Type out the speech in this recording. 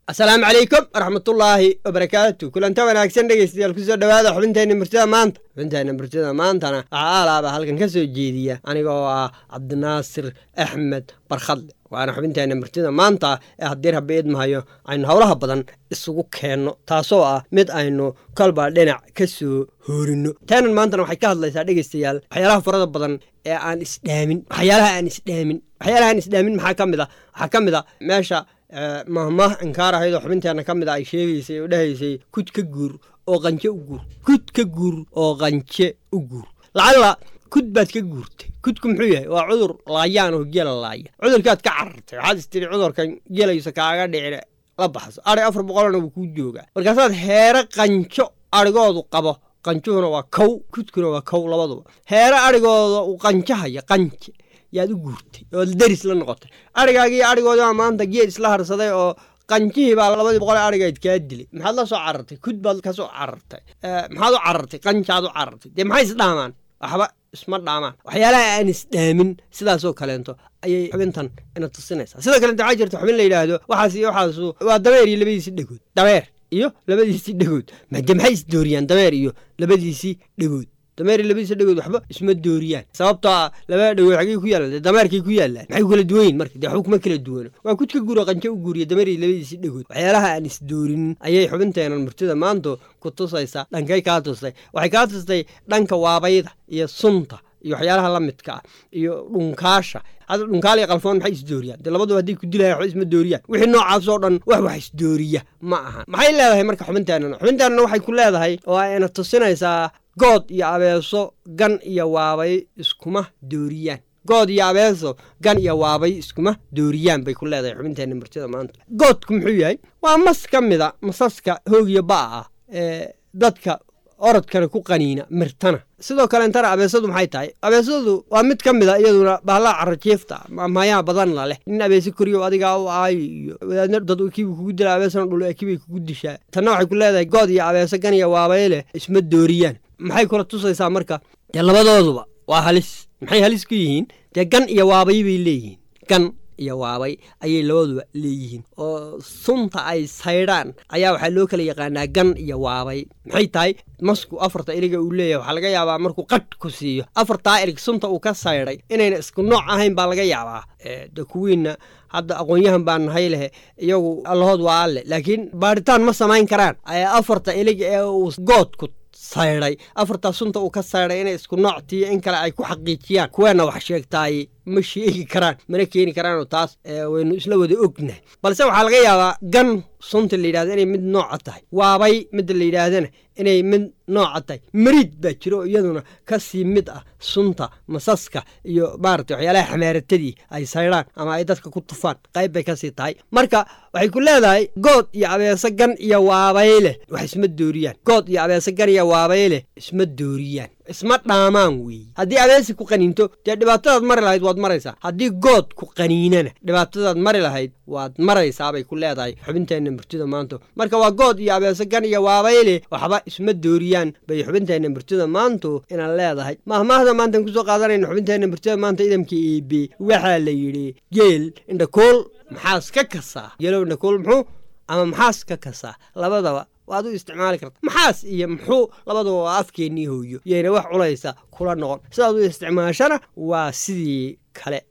asalaamu calaykum waraxmatullaahi wabarakaatu kulanta wanaagsan dhegeystayaal kusoo dhowaada xubinteenna murtida maanta xubinteenna murtida maantana waxaa aalaaba halkan ka soo jeediya aniga oo ah cabdinaasir axmed barkhadle waana xubinteenna murtida maanta ee haddii rabbi idmahayo aynu howlaha badan isugu keenno taasoo ah mid aynu kolba dhinac ka soo hoorinno taanan maantana waxay ka hadlaysaa dhegeystayaal waxyaalaha farada badan ee aan isdhaamin waxyaalaha aan isdhaamin waxyaalaha aan isdhaamin maxaa ka mid a waxaa ka mid a meesha mahmah inkaar ahayd oo xubinteenna ka mid a ay sheegaysay oo dhahaysay kud ka guur oo qanje u guur kud ka guur oo qanje u guur lacalla kud baad ka guurtay kudku muxuu yahay waa cudur laayaan oo gela laaya cudurkaad ka carartay waxaad istiri cudurkan gelayso kaaga dhicine la baxso adhig afar boqolna wuu kuu joogaa markaasaad heere qanjo adhigoodu qabo qanjuhuna waa kow kudkuna waa kow labaduba heere adhigooda uu qanjahaya qanje yaad u guurtay ood deris la noqotay adhigaagii adhigoodibaa maanta geed isla harsaday oo qanjihii baa labadii boqol adhigayd kaa dilay maxaad la soo carartay kud baad ka soo carartay maxaad u carartay qanjaad u carartay dee maxay isdhaamaan waxba isma dhaamaan waxyaalaha aan isdhaamin sidaasoo kaleento ayay xubintan ina tusinaysaa sidoo kaleento waxaa jirta xubin la yidhaahdo waxaas iyo waxaasu waa dabeer iyo labadiisii dhegood dabeer iyo labadiisii dhegood made maxay isdooriyaan dabeer iyo labadiisii dhegood dameer labadiisa dhegood waxba isma dooriyaan sababtoo ah labada dhegood xaggey ku yaalan dee dameerkay ku yaalaan maxay ku kala duwanyin marka dee waxba kuma kala duwano waa kudka guuro qanjo u guuriya dameeri labadiisii dhegood waxyaalaha aan isdoorinin ayay xubinteenan murtida maanta ku tusaysaa dhankay kaa tustay waxay kaa tustay dhanka waabayda iyo sunta iyo waxyaalaha la midka ah iyo dhunkaasha hadda dhunkaal iyo qalfoon maxay isdooriyaan dee labaduba hadday ku dilayan waxba isma dooriyaan wixii noocaasoo dhan wax wax isdooriya ma ahan maxay leedahay marka xubinteennan xubinteennan waxay ku leedahay oo ayna tusinaysaa good iyo abeeso gan iyo waabay iskuma dooriyaan good iyo abeeso gan iyo waabay iskuma dooriyaan bay ku leedahay xubinteenna murtida maanta goodku muxuu yahay waa mas ka mida masaska hoogiyo ba'a ah ee dadka orodkana ku qaniina mirtana sidoo kaleentana abeesadu maxay tahay abeesadu waa mid ka mid a iyaduna bahlaha carajiifta mayaa badan la leh nin abeese koriyo adigaa u aayo iyo wadaadna dad kiibu kugu dila abeesana dhul ekibay kugu dishaa tanna waxay ku leedahay good iyo abeese gan iyo waabay leh isma dooriyaan maxay kula tusaysaa marka dee labadooduba waa halis maxay halis ku yihiin dee gan iyo waabay bay leeyihiin gan iyo waabay ayay labaduba leeyihiin oo sunta ay saydhaan ayaa waxaa loo kala yaqaanaa gan iyo waabay maxay tahay masku afarta iliga uu leeyahay waxaa laga yaabaa markuu qadh ku siiyo afartaa ilig sunta uu ka saydhay inayna isku nooc ahayn baa laga yaabaa de kuwiinna hadda aqoon-yahan baa nahay lehe iyagu allahood waa alle laakiin baadhitaan ma samayn karaan afarta ilig ee uu goodku saydhay afartaa sunta uu ka saydhay inay isku nooctiiyo in kale ay ku xaqiijiyaan kuweenna wax sheegtaay ma sheegi karaan mana keeni karaanoo taas waynu isla wada ognahay balse waxaa laga yaabaa gan sunta la yidhahdo inay mid nooca tahay waabay midda la yidhaahdana inay mid nooca tahay mariid baa jiro oo iyaduna ka sii mid ah sunta masaska iyo maarata waxyaalaha xamaaratadii ay saydhaan ama ay dadka ku tufaan qayb bay kasii tahay marka waxay ku leedahay good iyo abeese gan iyo waabay leh wax isma dooriyaan good iyo abeese gan iyo waabay leh isma dooriyaan isma dhaamaan weeye haddii abeesi ku qaniinto dee dhibaatadaad mari lahayd waad maraysaa haddii good ku qaniinana dhibaatadaad mari lahayd waad maraysaabay ku leedahay xubinteenna murtida maanta marka waa good iyo abeese gan iyo waabayle waxba isma dooriyaan bay xubinteenna murtida maantu inaan leedahay mahmaahda maantaan kusoo qaadanayna xubinteenna murtida maanta idamka eebe waxaa la yidhi geel indhakool maxaas ka kasaa geelow indhakool muxuu ama maxaas ka kasaa labadaba waad u isticmaali karta maxaas iyo muxuu labadaba waa afkeennii hooyo yayna wax culaysa kula noqon sidaad u isticmaashana waa sidii kale